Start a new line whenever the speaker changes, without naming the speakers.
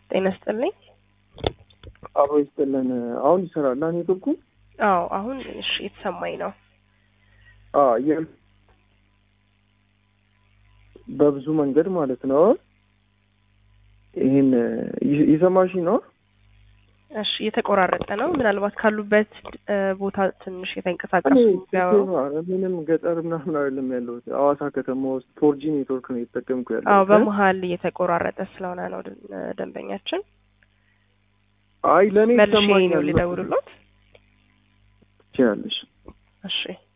ጤና ይስጥልኝ።
አብሮ ይስጥልን። አሁን ይሰራል ኔትወርኩ?
አዎ አሁን እሺ የተሰማኝ ነው።
አዎ የ- በብዙ መንገድ ማለት ነው። ይህን ይ- ይሰማሽ ነው?
እሺ እየተቆራረጠ ነው። ምናልባት ካሉበት እ፣ ቦታ ትንሽ
እኔ
የተንቀሳቀሱ ቢያወሩ።
ኧረ ምንም ገጠር ምናምን አይደለም ያለሁት ሐዋሳ ከተማ ውስጥ ፎርጂ ኔትወርክ ነው እየተጠቀምኩ
አዎ
ያለሁት።
በመሀል እየተቆራረጠ ስለሆነ ነው ደ- ደንበኛችን።
አይ ለእኔ
መልሼ ነው
ይሰማኛል።
ሊደውሉሎት።
ትችያለሽ።
እሺ